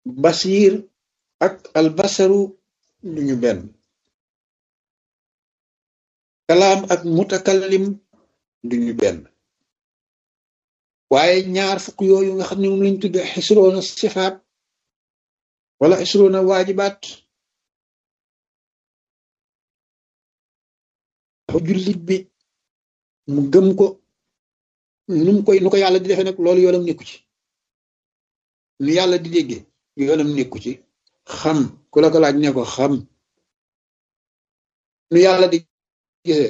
basiir ak albasaru duñu benn kalaam ak mutakallim duñu benn waaye ñaar fukk yooyu nga xam ne moom lañ tudde xisroona sifaat wala xisroona waajibaat jullit bi mu gëm ko nu mu koy nu ko yàlla di defee nag loolu yoonam nekku ci nu yàlla di déggee yoonam nekku ci xam ku la ko laaj ne ko xam nu yàlla di gisee